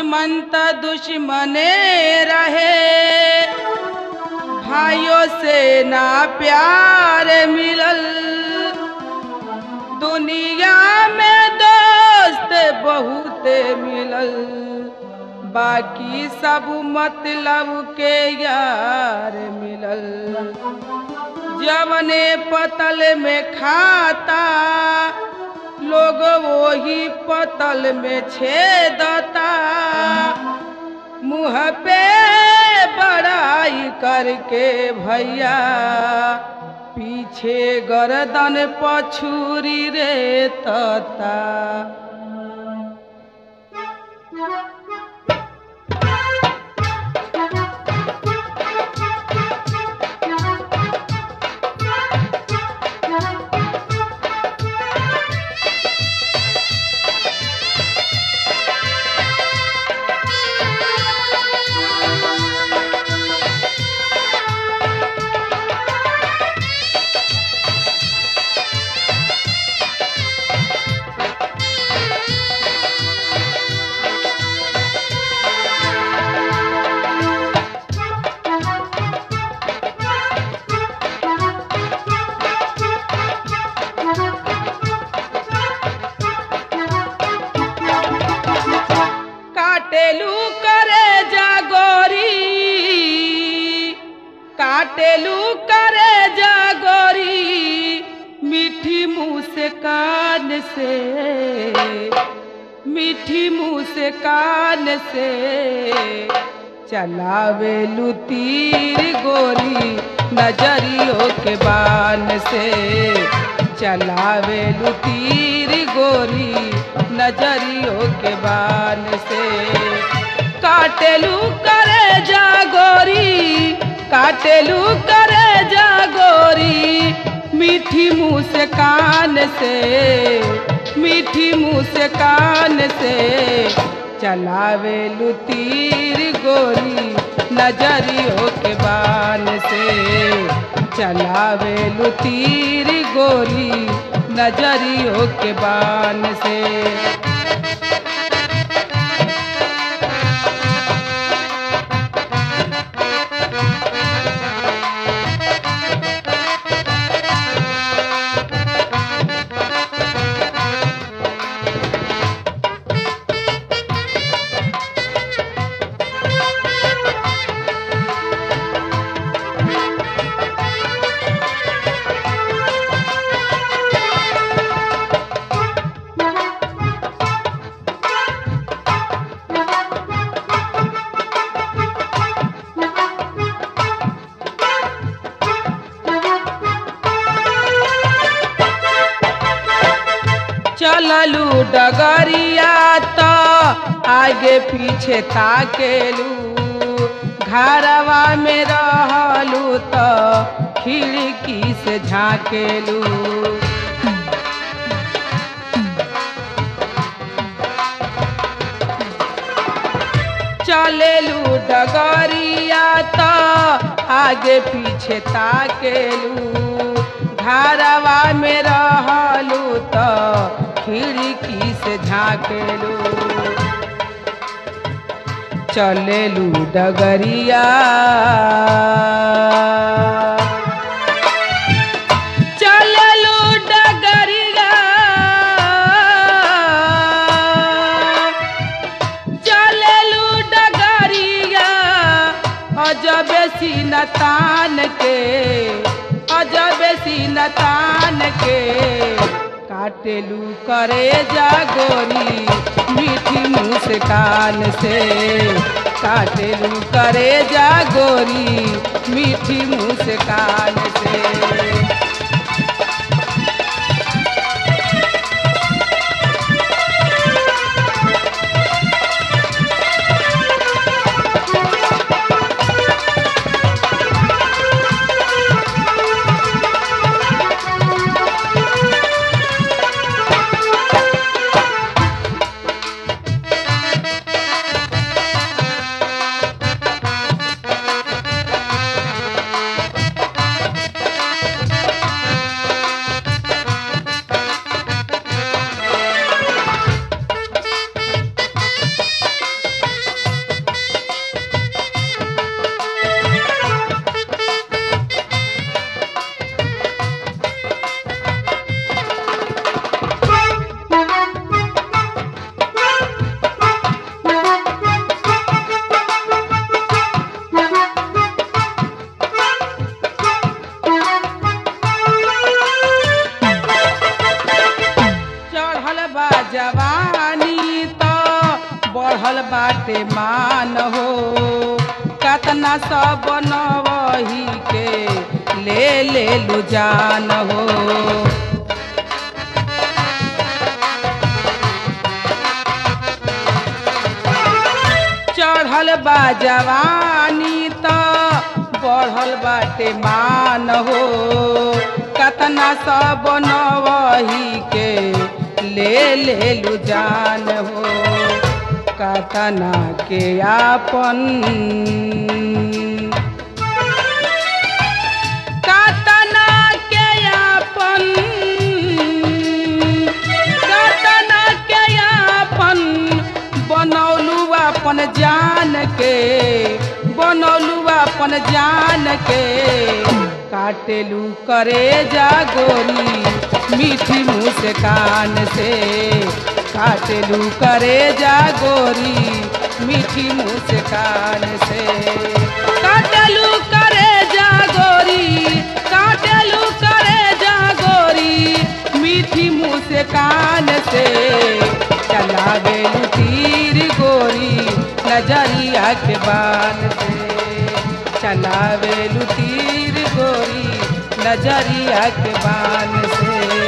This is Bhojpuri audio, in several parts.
दुश्मन त दुश्मने रहे भाइयों से ना प्यार मिलल दुनिया में दोस्त बहुत मिलल बाकी सब मतलब के यार मिलल जवने पतल में खाता लोग वही पतल में छेदता मुँह पे बड़ाई करके भैया पीछे गर्दन पछुरी रे तता काटेलू करे जागोरी काटेलू करे जागोरी मीठी मुँह से कान से मीठी मुँह से कान से चलावेलू तीर गोरी नजरियों के बान से चलावेलू तीर गोरी नजरियों के बान से काटेलू करे जागोरी काटेलू करे जागोरी मीठी मुँह से कान से मीठी मुँह से कान से चलावेलू तीर गोरी नजरियों के बान से चलावेलू तीर गोरी नजरियों के बान से चललू डगरिया तो आगे पीछे ताकेलू घरवा में रहलू तो खिड़की से झाँकेलू चलेलू डगरिया तो आगे पीछे ताकेलू घरवा में रहलू तो खिड़की से झाँकेलू चलेलू डगरिया चलेलू डगरिया चलेलू डगरिया अजब सीनतान के अजब सीनतान के काटेलू करे जागोरी मीठी मुस्कान से काटेलू करे जागोरी मीठी मुस्कान से बाटे मान हो कतना सब नवही के ले ले लू जान हो चढ़ल बा जवानी त बढ़ल बाटे मान हो कतना सब नवही के ले ले लू जान हो कतना के आपन कतना के आपन कतना के आपन बनौलू अपन जान के बनौलू अपन जान के काटेलू करे जा गोरी मीठी मुँह से कान से काटेलू करे जा गोरी मीठी मुँह से कान से काटेलू करे जा गोरी काटेलू करे जा गोरी मीठी मुँह से कान से चलावे तीर गोरी नजरिया के बान से चलावे तीर गोरी नजरिया के बान से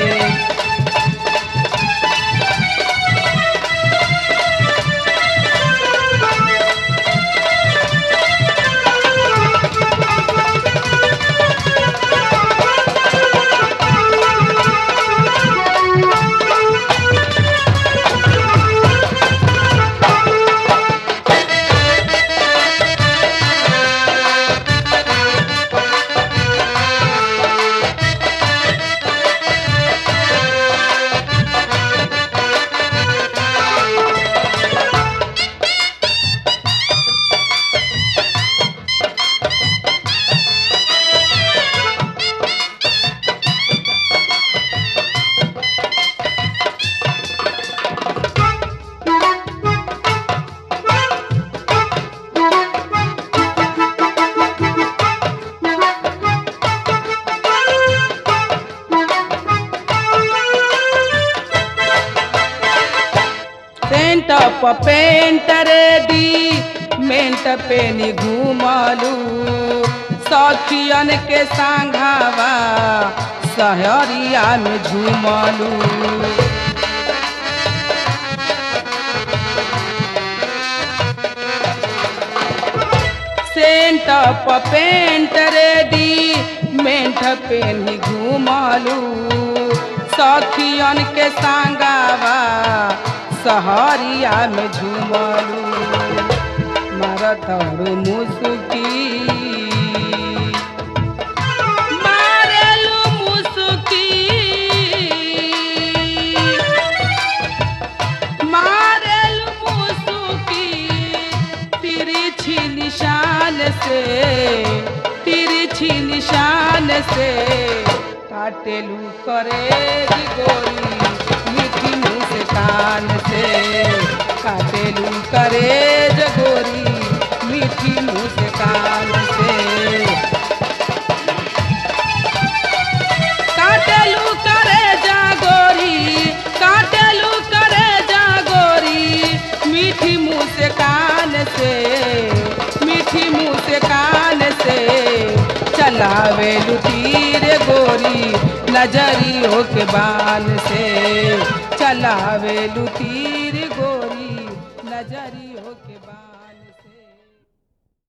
पेंट प पेंट रे दी मेंट पे नी घूमलू सखियन के सांघावा सहरिया में झूमलू सेंट प पेंट रेडी मेंट पे नी घूमलू सखियन के सांगावा सहरिया में झूमलू मारतरू मुसुकी मारेलू मुसुकी मारेलू मुसुकी तिरछी निशान से तिरछी निशान से काटेलू करे गोरी मीठी मुँह से कान से काटेलू करे गोरी मीठी मुँह से कान से काटेलू करे जा गोरी काटेलू करे जा गोरी मीठी मुँह से कान से मीठी मुँह से कान से चलावे तीर गोरी नजरियों के बान से चलावे तीर